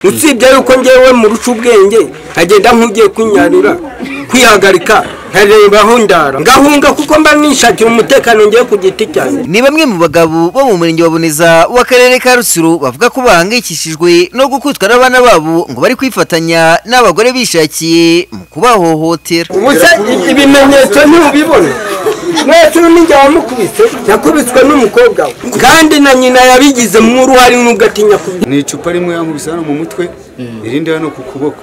usibye yuko ngewe mu ruca ubwenge nkagenda nk'ugiye kunyarira kwihagarika nkareba aho ndara ngahunga kuko mba nishakira umutekano ngiye ku giti cyanjye ni bamwe mu bagabo bo mu murenge wa Boneza w'akarere ka Rutsiro bavuga ko bahangayikishijwe no gukutwa n'abana babo ngo bari kwifatanya n'abagore bishakiye mu kubahohotera ubuse ibimenyetso ntubibona mwese n'injya wamukubise yakubiswe n'umukobwa we kandi na nyina yabigizemo uruhare n'ugatinya kubyo ni icupa rimwe yamubise hano mu mutwe irindi hano ku kuboko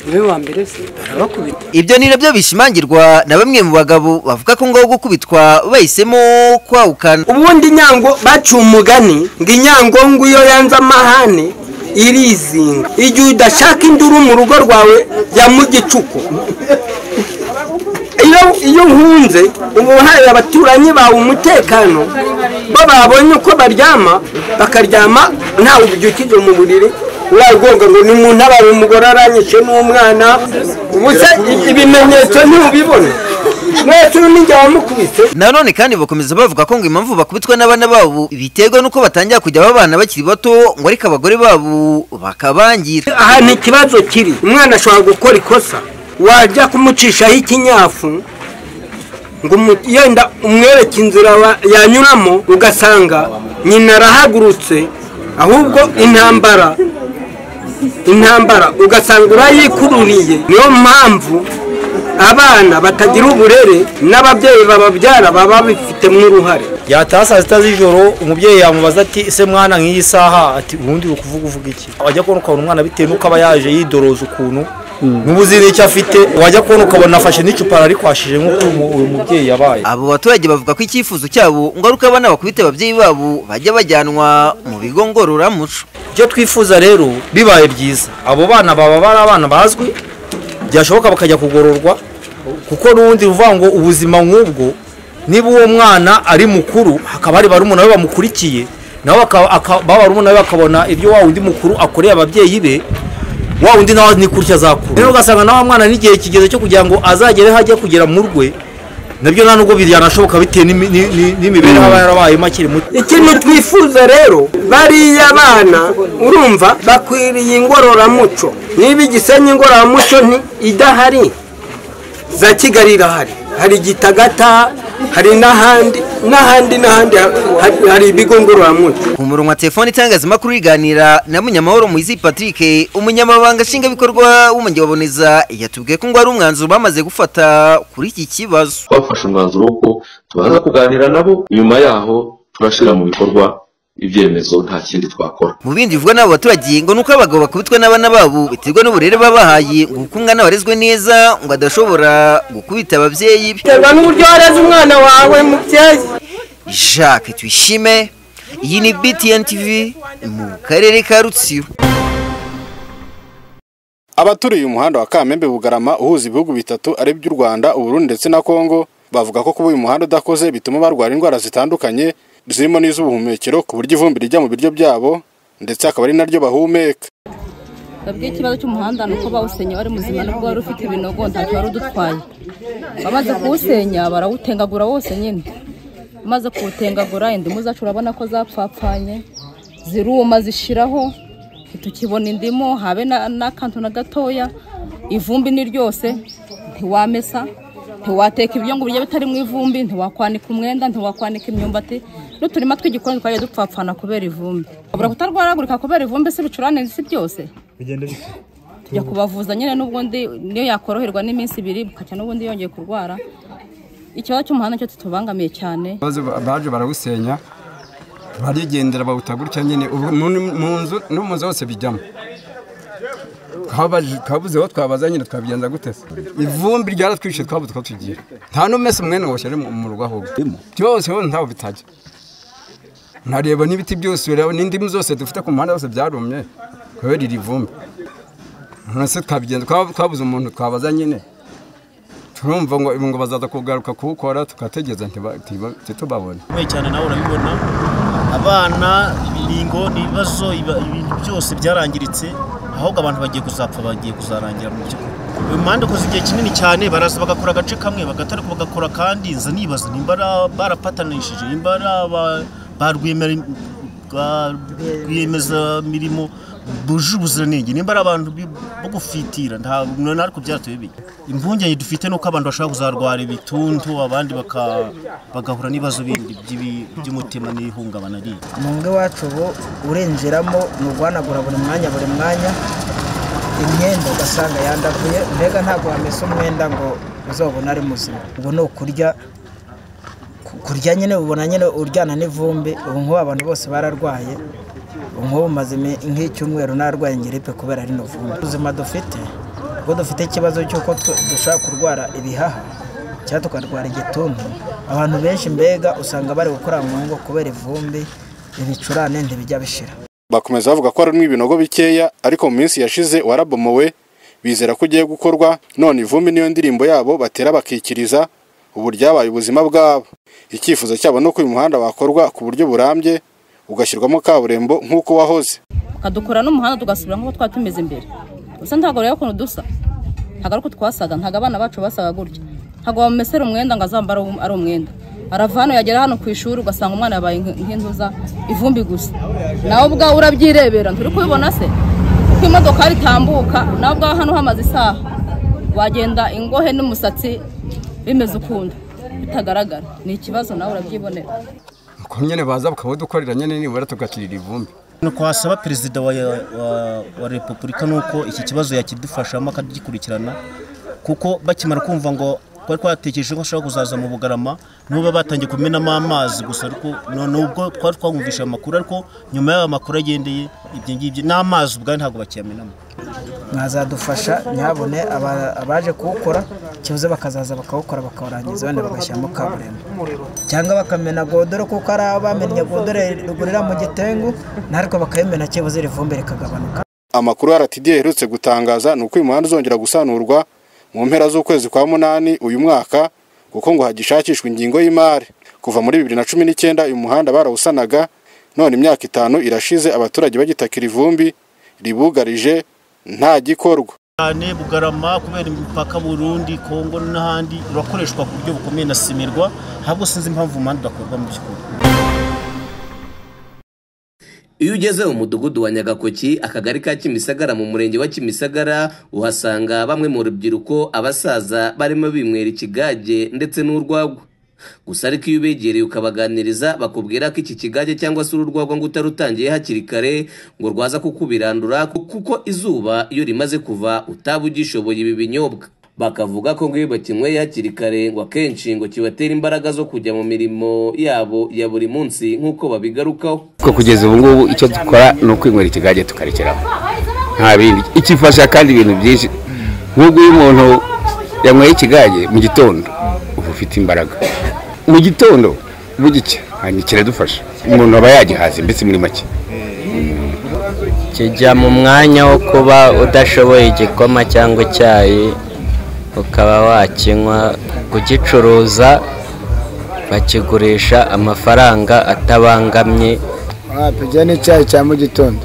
niwe wa mbere se arabakubita ibyo ni nabyo bishimangirwa na bamwe mu bagabo bavuga ko ngo gukubitwa bahisemo kwawukana ubundi nyango baciye umugani ngo inyango ngo iyo yanze amahane irizinga igihe udashaka induru mu rugo rwawe jya mu gicuku iyo iyo nkunze uba uhaye abaturanyi bawe umutekano bo babonye uko baryama bakaryama ntawe ubyukije mu buriri uragonga ngo ni mu ntabare umugore aranyishe n'umwana ubuse ibimenyetso ntubibone mwese n'injya wamukubise nanone kandi bakomeza bavuga ko ngo impamvu bakubitwa n'abana babo biterwa n'uko batangira kujya babana bakiri bato ngo ariko abagore babo bakabangira ahantu ikibazo kiri umwana ashobora gukora ikosa wajya kumucishaho ikinyafu ngo umu- yenda umwereke inzira wa- yanyuramo ugasanga nyina arahagurutse ahubwo intambara intambara ugasanga urayikururiye niyo mpamvu abana batagira uburere n'ababyeyi bababyara baba bifitemo uruhare yataha saa sita z'ijoro umubyeyi yamubaza ati ese mwana nk'iyi saha ati ubundi uri kuvuga uvuga iki wajya kubona ukabona umwana bitewe n'uko aba yaje yidoroza ukuntu n'ubu uzi n'icyo afite wajya kubona ukabona afashe n'icupa rarikwashije nk'uko umu- uyu mubyeyi yabaye abo baturage bavuga ko icyifuzo cyabo ngo ari uko abana bakubita ababyeyi babo bajya bajyanwa mu bigo ngororamuco icyo twifuza rero bibaye byiza abo bana baba bari abana bazwi byashoboka bakajya kugororwa kuko n'ubundi uvuga ngo ubuzima nk'ubwo niba uwo mwana ari mukuru hakaba hari barumuna be bamukurikiye nabo baka- aka- ba barumuna be bakabona ibyo wa wundi mukuru akoreye ababyeyi be wa wundi nawe ni kurya azakura rero ugasanga na wa mwana n'igihe kigeze cyo kugira ngo azagere hajya kugera mu rwe nabyo nta nubwo byanashoboka bitewe n'imi- ni- ni- n'imibereho aba yarabayemo akiri muto ikintu twifuza rero bariya bana urumva bakwiriye ingororamuco niba igisenyi ingororamuco nti idahari za kigali irahari hari gitagata hari n'ahandi n'ahandi n'ahandi hari- hari ibigo ngororamuco ku murongo wa telefone itangazamakuru riganira na munyamahoro muhizi patrick umunyamabanga nshingwabikorwa w'umujyi wa boneza yatubwiye ko ngo ari umwanzuro bamaze gufata kuri iki kibazo twafashe umwanzuro w'uko tubanza kuganira nabo nyuma yaho turashyira mu bikorwa ibyemezo nta kindi twakora mu bindi bivugwa n'abo baturage ngo ni uko abagabo bakubitwa n'abana babo biterwa n'uburere babahaye ngo kuko umwana warezwe neza ngo adashobora gukubita ababyeyi be biterwa n'uburyo wareze umwana wawe mubyeyi jacques tuyishime iyi ni btn tv mu karere ka rutsiro abaturiye umuhanda wa kamembe bugarama uhuza ibihugu bitatu ari by'u rwanda uburundi ndetse na kongo bavuga ko kuba uyu muhanda udakoze bituma barwara indwara zitandukanye zirimo n'iz'ubuhumekero ku buryo ivumbi rijya mu biryo byabo ndetse akaba ari naryo bahumeka twebwe ikibazo cy'umuhanda ni uko bawusenya wari muzima nubwo wari ufite ibinogo ntacyo wari udutwaye bamaze kuwusenya barawutengagura wose nyine bamaze kuwutengagura indimu zacu urabona ko zapfapfanye ziruma zishiraho ntitukibona indimu habe na- n'akantu na gatoya ivumbi ni ryose ntiwamesa ntiwateka ibyo ngo biryo bitari mu ivumbi ntiwakwanika umwenda ntiwakwanika imyumbati n'uturima tw'igikoni twagiye dupfapfana kubera ivumbi ubura kutarwaragurika kubera ivumbi se ibicurane si byose tujya kubavuza nyine n'ubundi niyo yakoroherwa n'iminsi ibiri bukacya n'ubundi yongeye kurwara ikibazo cy'umuhanda cyo tutubangamiye cyane baje baje barawusenya barigendera bawuta gutya nyine ubu mu mu nzu no mu nzu hose bijyamo Twabaje- twabuze aho twabaza nyine twabigenza gute se ivumbi ryaratwishe twabuze uko tugiye nta n'umese umwene wose ari mu- mu rugo ahubwo byose hose ntaho bitajya ntareba n'ibiti byose ureba n'indimu zose dufite ku muhanda hose byarumye kubera iri vumbi none se twabigenza twaba- twabuze umuntu twabaza nyine turumva ngo ngo bazaza kugaruka kuwukora tugategereza ntiba- ntiba- ntitubabone bikomeye cyane nawe urabibona abana ibiringo ni ibibazo iba- ibintu byose byarangiritse ahubwo abantu bagiye kuzapfa bagiye kuzarangira mu by'ukuri uyu muhanda ukoze igihe kinini cyane baraza bagakora agace kamwe bagatarika bagakora kandi nza nibaza nimba ara- barapatanishije nimba ari aba- ba rwiyemere- ba rwiyemezamirimo buje ubuziranenge nimba ari abantu bi- bo gufitira ntabwo nari kubyara tubibi impungenge dufite ni uko abantu bashobora kuzarwara ibituntu abandi baka- bagahura n'ibibazo bindi by'ibi- by'umutima n'ihungabana rindi umwe wacu ubu urinjiramo ni uguhanagura buri mwanya buri mwanya imyenda ugasanga yandaguye mbega ntabwo wamesa umwenda ngo uzabone ari muzima ubu ni ukurya ku- kurya nyine ubona nyine uryana n'ivumbi ubu nk'ubu abantu bose bararwaye ubu nk'ubu maze imi- nk'icyumweru narwaye ngiripe kubera rino vumbi ubuzima dufite ubwo dufite ikibazo cy'uko twe- dushobora kurwara ibihaha cyangwa tukarwara igituntu abantu benshi mbega usanga bari gukora mu ngo kubera ivumbi ibicurane ntibijya bishira bakomeza bavuga ko harimo ibinogo bikeya ariko mu minsi yashize warabomowe bizera ko ugiye gukorwa none ivumbi niyo ndirimbo yabo batera bakikiriza ubu ryabaye ubuzima bwabo icyifuzo cyabo ni uko uyu muhanda wakorwa ku buryo burambye ugashyirwamo kaburimbo nk'uko wahoze bakadukora n'umuhanda tugasubira nk'uko twari tumeze mbere gusa ntabwo rero ukuntu dusa ntabwo ari uko twasaga ntabwo abana bacu basaga gutya ntabwo bamumesera umwenda ngo azambare uwo ari umwenda arava hano yagera hano ku ishuri ugasanga umwana yabaye nk- nk'intuza ivumbi gusa nawe ubwawe urabyirebera turi kubibona se uko imodoka ritambuka nawe ubwawe hano hamaze isaha wagenda ingohe n'umusatsi bimeze ukundi bitagaragara ni ikibazo nawe urabyibonera uko nyine baza bakabadukorera nyine nibura tugakirira ivumbi nuko wasaba perezida wa, wa, wa repubulika nuko iki kibazo yakidufashamo akagikurikirana kuko bakimara kumva ngo twari twatekereje ko ashobora kuzaza mu bugarama n'ubu baba batangiye kumenamo amazi gusa ariko no- nubwo twari twamwumvishije amakuru ariko nyuma y'ayo makuru agendeye ibyo ngibyo n'amazi ubwayo ntabwo bakiyamenamo mwazadufasha ntihabone aba- abaje kuwukora kibuze bakazaza bakawukora bakawurangiza wenda bagashyiramo kaburimbo cyangwa bakamena godoro kuko ari abamennye godoro rigurira mu gitengu narwo bakayimena kibuze iri vumbi rikagabanuka amakuru rtd iherutse gutangaza ni uko uyu muhanda uzongera gusanurwa mu mpera z'ukwezi kwa munani uyu mwaka kuko ngo hagishakishwa ingingo y'imari kuva muri bibiri na cumi n'icyenda uyu muhanda barawusanaga none imyaka itanu irashize abaturage bagitakira ivumbi ribugarije nta gikorwa cyane bugarama kubera imipaka burundi kongo n'ahandi urakoreshwa ku buryo bukomeye na simirwa ahubwo sinzi impamvu umuhanda udakorwa mu by'ukuri iyo ugeze mu mudugudu wa nyagakoki akagari ka kimisagara mu murenge wa kimisagara uhasanga bamwe mu rubyiruko abasaza barimo binywera ikigage ndetse n'urwagwa gusa ariko iyo ubegereye ukabaganiriza bakubwira ko iki kigage cyangwa se urwagwa ngo utarutangiye hakiri kare ngo rwaza kukubirandura kuko izuba iyo rimaze kuva utaba ugishoboye ibi binyobwa bakavuga ko ngo iyo bakinyweye hakiri kare ngo akenshi ngo kibatera imbaraga zo kujya mu mirimo yabo ya buri munsi nk'uko babigarukaho ko kugeza ubu ngubu icyo dukora ni ukwinywera ikigage tukarekeraho nta bindi ikifasha kandi ibintu byinshi nk'ubwo iyo umuntu yanyweye ikigage mu gitondo uba ufite imbaraga mu gitondo bugica hanyuma kiradufasha umuntu aba yagihaza mbese muri make kijya mu mwanya wo kuba udashoboye igikoma cyangwa icyayi ukaba wakinywa kugicuruza bakigurisha amafaranga atabangamye pijya n'icyayi cya mu gitondo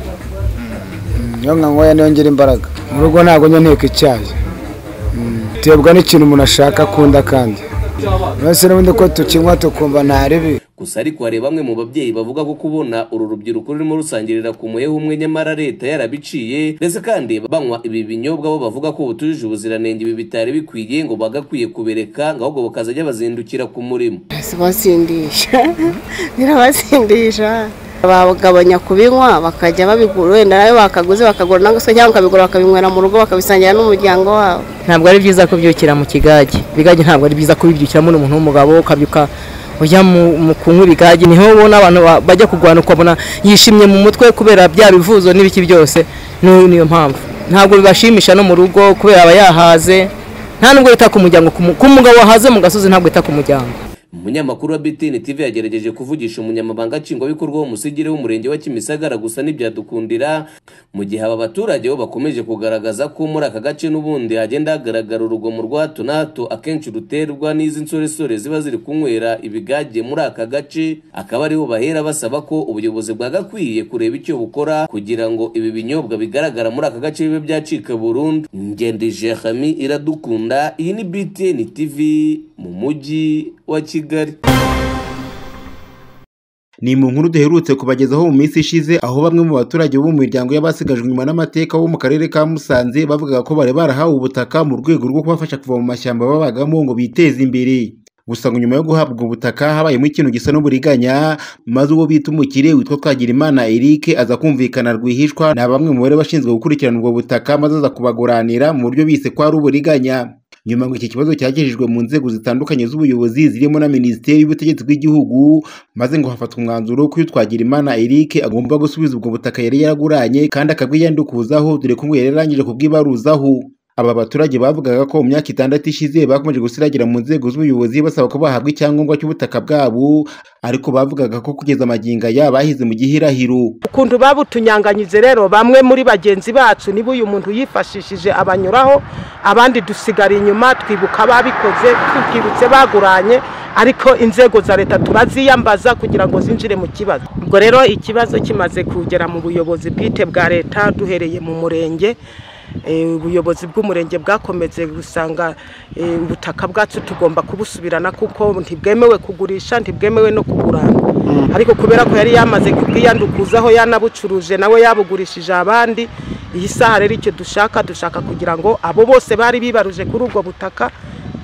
iyo nkanyweye niyo ngira imbaraga mu rugo ntabwo njya nteka icyayi Mm, terwa n'ikintu umuntu ashaka akunda kandi mbese n'ubundi ko tukinywa tukumva nta ribi gusa ariko hari bamwe mu babyeyi bavuga ko kubona uru rubyiruko rurimo rusangirira ku muheha umwe nyamara leta yarabiciye ndetse kandi banywa ibi binyobwa bo bavuga ko butujuje ubuziranenge ibi bitari bikwiye ngo bagakwiye kubireka ngo ahubwo bakazajya bazindukira ku murimo zibasindisha zirabasindisha bagabanya kubinywa bakajya babigura wenda nawe bakaguze bakagura nangwa se cyangwa bakabigura bakabinywera mu rugo bakabisangira n'umuryango wabo ntabwo ari byiza kubyukira mu kigage ibigage ntabwo ari byiza kubibyukiramo n'umuntu w'umugabo ukabyuka ujya mu mu kunywa ibigage niho ubona abantu ba- bajya kurwana ukabona yishimye mu mutwe kubera bya bivuzo n'ibiki byose ni- niyo mpamvu ntabwo bibashimisha no mu rugo kubera aba yahaze nta nubwo yita ku muryango ku mu- ku mugabo wahaze mu gasozi ntabwo yita ku muryango umunyamakuru wa btn tv yagerageje kuvugisha umunyamabanga nshingwabikorwa w'umusigire w'umurenge wa kimisagara gusa ntibyadukundira mu gihe aba baturage bo bakomeje kugaragaza ko muri aka gace n'ubundi hagenda hagaragara urugomo rwa hato na hato akenshi ruterwa n'izi nsoresore ziba ziri kunywera ibigage muri aka gace akaba ariho bahera basaba ko ubuyobozi bwagakwiye kureba icyo bukora kugira ngo ibi binyobwa bigaragara muri aka gace bibe byacika burundu ngende jehami iradukunda iyi ni btn tv mu mujyi wa kigali ni mu nkuru duherutse kubagezaho mu minsi ishize aho bamwe mu baturage bo mu miryango y'abasigajwe inyuma n'amateka bo mu karere ka Musanze bavugaga ko bari barahawe ubutaka mu rwego rwo kubafasha kuva mu mashyamba babagamo ngo biteze imbere gusa ngo nyuma yo guhabwa ubutaka habayemo ikintu gisa n'uburiganya maze uwo bita umukire witwa Twagirimana Eric aza kumvikana rwihishwa na bamwe mu bari bashinzwe gukurikirana ubwo butaka maze aza kubaguranira mu buryo bise ko ari uburiganya nyuma ngo iki kibazo cyagejejwe mu nzego zitandukanye z'ubuyobozi zirimo na minisiteri y'ubutegetsi bw'igihugu maze ngo hafatwa umwanzuro ko uyu Twagirimana Eric agomba gusubiza ubwo butaka yari yaraguranye kandi akabwiyandikuzaho dore ko ngo yari yarangije kubwibaruzaho aba baturage bavugaga ko mu myaka itandatu ishize bakomeje gusiragira mu nzego z'ubuyobozi basaba ko bahabwa icyangombwa cy'ubutaka bwabo ariko bavugaga ko kugeza amagingo aya bahize mu gihirahiro ukuntu babutunyanganyije rero bamwe muri bagenzi bacu niba uyu muntu yifashishije abanyuraho abandi dusigara inyuma twibuka ababikoze twibwibutse baguranye ariko inzego za leta turaziyambaza kugira ngo zinjire mu kibazo ubwo rero ikibazo kimaze kugera mu buyobozi bwite bwa leta duhereye mu murenge ubuyobozi bw'umurenge bwakomeze gusanga ubutaka bwacu tugomba kubusubirana kuko ntibwemewe kugurisha ntibwemewe no kugurana ariko kubera ko yari yamaze kubwiyandukuzaho yanabucuruje nawe yabugurishije abandi iyi saha rero icyo dushaka dushaka kugira ngo abo bose bari bibaruje kuri ubwo butaka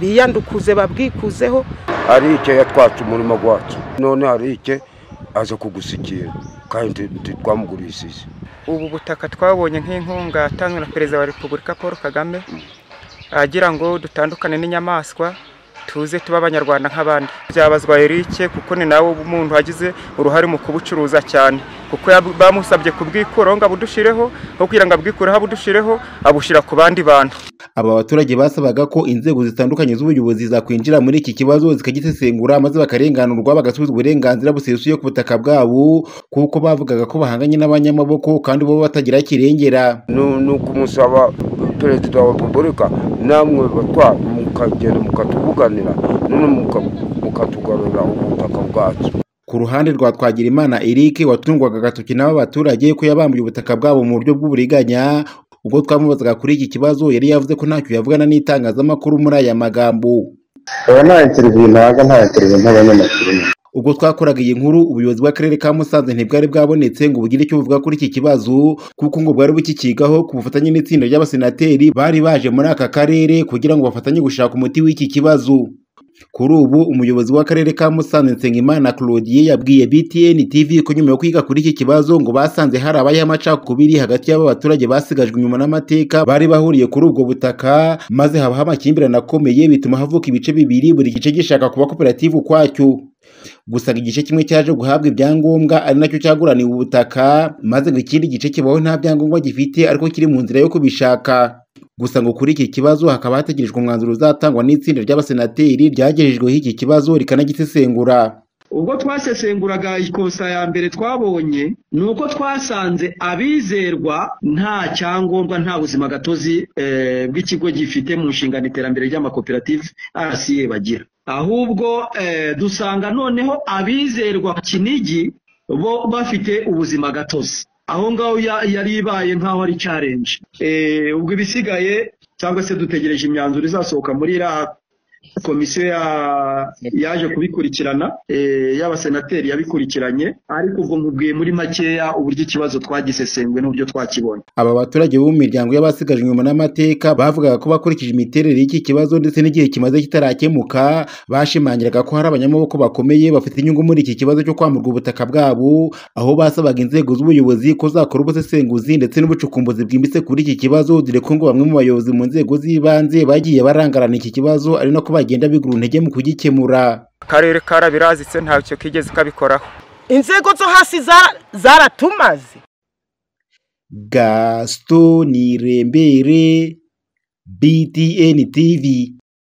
biyandukuze babwikuzeho ari icyo yatwatse umurimo wacu none hari icyo aza kugusikira kandi twamugurishije ubu butaka twabonye nk'inkunga yatanzwe na perezida wa repubulika paul kagame agira ngo dutandukane n'inyamaswa tuze tube abanyarwanda nk'abandi byabazwa erike kuko ni nawe umuntu wagize uruhare mu kubucuruza cyane kuko bamusabye kubwikuraho ngo abudushireho aho kugira ngo abwikureho abudushireho abushyira ku bandi bantu aba baturage basabaga ko inzego zitandukanye z'ubuyobozi zakwinjira muri iki kibazo zikagisesengura maze bakarenganurwa bagasubiza uburenganzira busesuye ku butaka bwabo kuko bavugaga ko bahanganye n'abanyamaboko kandi bo batagira kirengera ni ukumusaba perezida wa repubulika namwe batwara mukagenda mukatuvuganira none mukatugarurira ubutaka bwacu ku ruhande rwa Twagirimana Eric watungwaga agatoki n'aba baturage ko yabambuye ubutaka bwabo mu buryo bw'uburiganya ubwo twamubazaga kuri iki kibazo yari yavuze ko ntacyo yavugana n'itangazamakuru muri aya magambo aba nta interiviyu ntabwo nta interiviyu nk'abanyamakuru ubwo twakoraga iyi nkuru ubuyobozi bw'akarere ka musanze ntibwari bwabonetse ngo bugire icyo buvuga kuri iki kibazo kuko ngo bwari bukikigaho ku bufatanye n'itsinda ry'abasenateri bari baje muri aka karere kugira ngo bafatanye gushaka umuti w'iki kibazo kuri ubu umuyobozi w'akarere ka musanze nsengimana claudie yabwiye btn tv ko nyuma yo kwiga kuri iki kibazo ngo basanze hari abayeho amacakubiri hagati y'aba baturage basigajwe inyuma n'amateka bari bahuriye kuri ubwo butaka maze habaho amakimbirane akomeye bituma havuka ibice bibiri buri gice gishaka kuba koperative ukwacyo gusa igice kimwe cyaje guhabwa ibyangombwa ari nacyo cyaguraniwe ubutaka maze ngo ikindi gice kibaho nta byangombwa gifite ariko kiri mu nzira yo kubishaka gusa ngo kuri iki kibazo hakaba hategerejwe umwanzuro uzatangwa n'itsinda ry'abasenateri ryagejejweho iki kibazo rikanagisesengura ubwo twasesenguraga ikosa ya mbere twabonye ni uko twasanze abizerwa nta cyangombwa nta buzima gatozi bw'ikigo gifite mu nshingano iterambere ry'amakoperative rca bagira ahubwo dusanga noneho abizerwa ku kinigi bo bafite ubuzima gatozi aho ngaho yari ibaye nk'aho ari challenge ubwo ibisigaye cyangwa se dutegereje imyanzuro izasohoka muri iriya komisiyo yaje kubikurikirana y'abasenateri yabikurikiranye ariko ubwo nkubwiye muri makeya uburyo ikibazo twagisesenguwe n'uburyo twakibonye aba baturage bo mu miryango y'abasigajwe inyuma n'amateka bavugaga ko bakurikije imiterere y'iki kibazo ndetse n'igihe kimaze kitarakemuka bashimangiraga ko hari abanyamaboko bakomeye bafite inyungu muri iki kibazo cyo kwamburwa ubutaka bwabo aho basabaga inzego z'ubuyobozi ko zakora ubusesenguzi ndetse n'ubucukumbuzi bwimbitse kuri iki kibazo dore ko ngo bamwe mu bayobozi mu nzego z'ibanze bagiye barangarana iki kibazo ari nako bagenda bigura intege mu kugikemura akarere karabirazitse ntacyo kigeze kabikoraho inzego zo hasi zaratumaze gaston nirembere btn tv